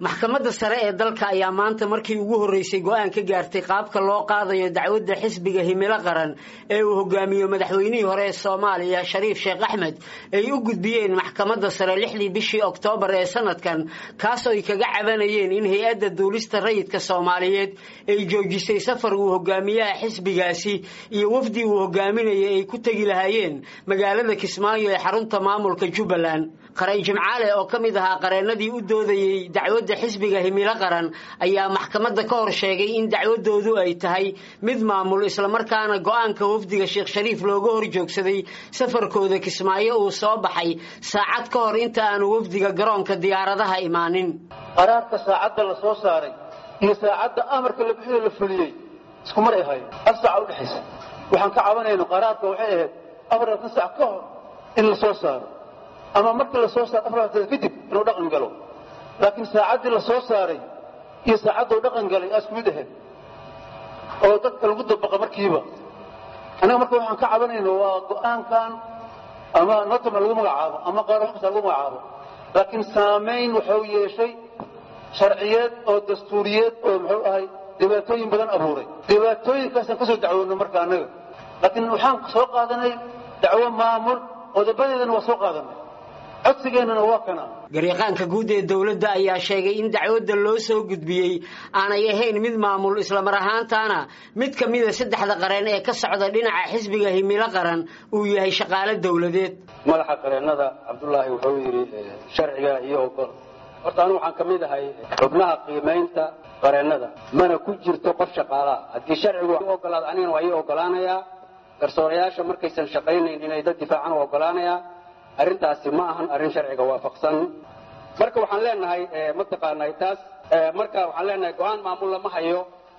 maxkamadda sare ee dalka ayaa maanta markii ugu horreysay go-aan ka gaartay qaabka loo qaadayo dacwadda xisbiga himilo qaran ee uu hogaamiyo madaxweynihii hore ee soomaaliya shariif sheekh axmed ay u gudbiyeen maxkamadda sare lixdii bishii oktoobar ee sanadkan kaasoo ay kaga cabanayeen in hay-adda duulista rayidka soomaaliyeed ay joojisay safar uu hogaamiyaha xisbigaasi iyo wafdi uu hogaaminayay ay ku tegi lahaayeen magaalada kismaayo ee xarunta maamulka jubbaland qaray jimcaale oo ka mid ahaa qareennadii u doodayey dacwadda xisbiga himilo qaran ayaa maxkamadda ka hor sheegay in dacwadoodu ay tahay mid maamul islamarkaana go-aanka wafdiga sheekh shariif looga hor joogsaday safarkooda kismaayo uu soo baxay saacad ka hor inta aanu wafdiga garoonka diyaaradaha imaanin qaraarka saacadda la soo saaray iyo saacadda amarka la bixiyo la fuliyey isku mar ay ahaayeen hal saaca udhexaysa waxaan ka cabanayno qaraarka waxay ahayd afaratan sac ka hor in la soo saaro ama markii la soo saaro afartan kadib inuu dhaqan galo laakiin saacaddii la soo saaray iyo saacadduu dhaqan galay aa isku mid ahayd oo dadka lagu dabaqa markiiba annaga marka waxaan ka cabanayno waa go-aankan ama notama lagu magacaabo ama qaar wax kasta lagu magacaabo laakiin saamayn wuxuu yeeshay sharciyeed oo dastuuriyeed oo muxuu ahay dhibaatooyin badan abuuray dhibaatooyinkaasaan ka soo dacwoonno marka annaga laakiin waxaan soo qaadanay dacwo maamul qodobadeedana waa soo qaadanay codsigeennana waa kana garyaqaanka guud ee dowladda ayaa sheegay in dacwadda loo soo gudbiyey aanay ahayn mid maamul islamar ahaantaana mid ka mida saddexda qareen ee ka socda dhinaca xisbiga himilo qaran uu yahay shaqaale dowladeed madaxa qareennada cabdullaahi wuxuu yidhi sharciga iyo ogol horta anu waxaan ka mid ahay xubnaha qiimaynta qareennada mana ku jirto qof shaqaalaha haddii sharcigu u ogolaado anigana waa ii ogolaanayaa garsoorayaasha markaysan shaqaynayn inay dad difaacan u ogolaanayaa arrintaasi ma ahan arrin sharciga waafaqsan marka waxaan leenahay mataqaanaa taas marka waxaan leenahay go-aan maamul lama hayo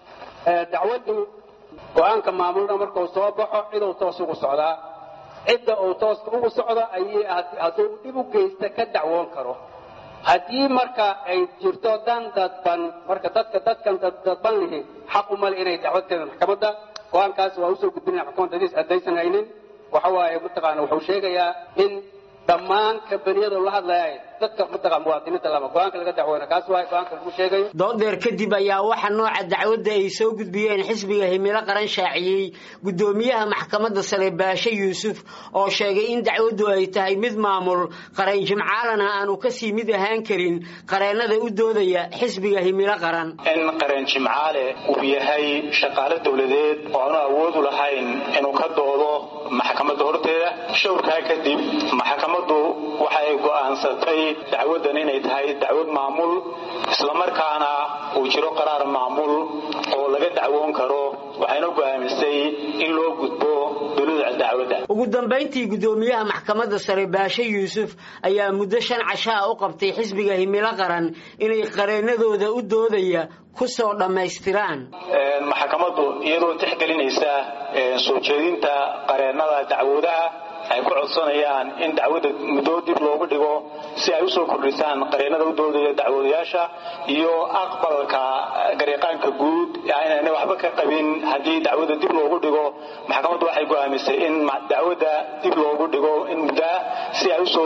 dacwaddu go-aanka maamulna markuu soo baxo ciduu toos ugu socdaa cidda uu tooska ugu socdo ayay hadduu dhib u geysta ka dacwoon karo haddii marka ay jirto dan dadban marka dadka dadkan dadban lihi xaq umale inay dacwad keedaan maxkamadda go-aankaas waa usoo gudbinaya maxkamadda hadiis haddaysan haynin waxa waaye mataqaana wuxuu sheegayaa in dhammaan kambaniyada la hadlaya dadka mataqaa muwaadiniinta lama go-aanka laga dacweyna kaas waay go-aanka lagu sheegayo doodeer kadib ayaa waxa nooca dacwadda ay soo gudbiyeen xisbiga himilo qaran shaaciyey guddoomiyaha maxkamadda sare baashe yuusuf oo sheegay in dacwaddu ay tahay mid maamul qareen jimcaalana aanu kasii mid ahaan karin qareennada u doodaya xisbiga himilo qaran in qareen jimcaale uu yahay shaqaale dowladeed oo aanu awoodu lahayn inuu ka doodo maxkamadda horteeda showrkaa kadib maxkamaddu waxay go'aansatay dacwaddan inay tahay dacwad maamul islamarkaana uu jiro qaraar maamul oo laga dacwoon karo waxayna go'aamisay in loo gudbo dowlada dacwadda ugu dambayntii guddoomiyaha maxkamadda sare baashe yuusuf ayaa muddo shan cashaa u qabtay xisbiga himilo qaran inay qareennadooda u doodaya ku soo dhammaystiraan maxkamaddu iyadoo tixgelinaysa soo jeedinta qareennada dacwoodaha ay ku codsanayaan in dacwadda muddo dib loogu dhigo si ay usoo kordhisaan qareennada u doodaya dacwoodayaasha iyo aqbalka garyaqaanka guud inayna waxba ka qabin haddii dacwadda dib loogu dhigo maxkamaddu waxay go'aamisay in dacwadda dib loogu dhigo in muddaa si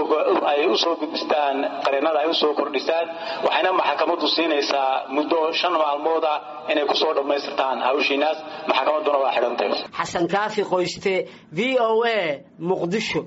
ay usoo gudbistaan qareennada ay usoo kordhisaan waxayna maxkamaddu siinaysaa muddo shan maalmooda inay kusoo dhammaystirtaan hawshiinaas maxkamadduna waa xidhantay xasan kaafi qoyste v o a muqdisho